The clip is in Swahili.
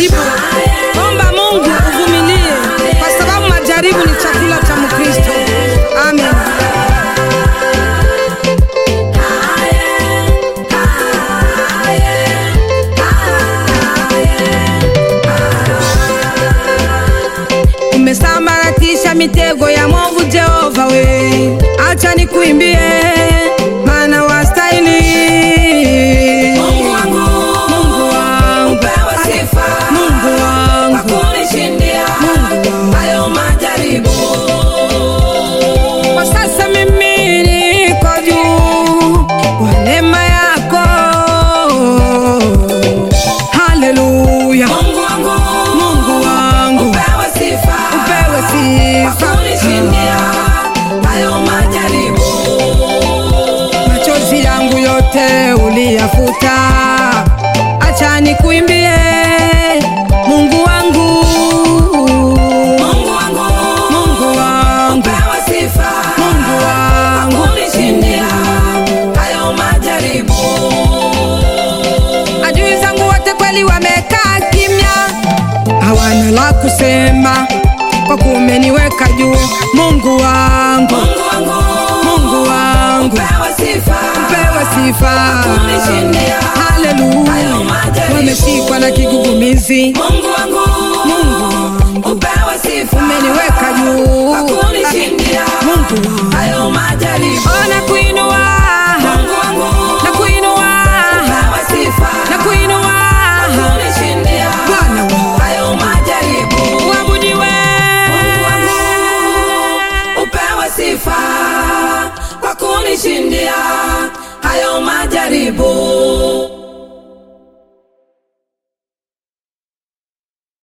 majaribu, omba Mungu uvumilie, kwa sababu majaribu ni chakula cha Mkristo. Amen. Umesambaratisha mitego ya mwovu Jehova, we acha nikuimbie, maana wastahili. Mungu wangu, Mungu wangu, upewe sifa Mungu wangu, kwa kunishindia hayo majaribu. kwa sasa mimi niko juu kwa neema yako. Haleluya, Mungu wangu, Mungu wangu, upewe sifa upewe kwa sifa. kunishindia hayo majaribu. machozi yangu yote uliyafuta, acha nikuimbie Mungu wangu, Mungu wangu, Mungu wangu, upewe sifa Mungu wangu. kunishindia hayo majaribu. Adui zangu wote kweli wamekaa kimya, hawana la kusema, kwa kuwa umeniweka juu. Mungu wangu, Mungu wangu, Mungu wangu, upewe sifa pewe sifa. kunishindia Haleluya, hayo majaribu. wameshikwa na kigugumizi. Mungu wangu, Mungu wangu, upewe sifa umeniweka juu. kunishindia Mungu wangu, hayo majaribu. oh, nakuinua, Mungu wangu, nakuinua, upewe sifa nakuinua, kunishindia Bwana wangu. hayo majaribu. uabudiwe. Mungu wangu, upewe sifa kwa kunishindia hayo majaribu.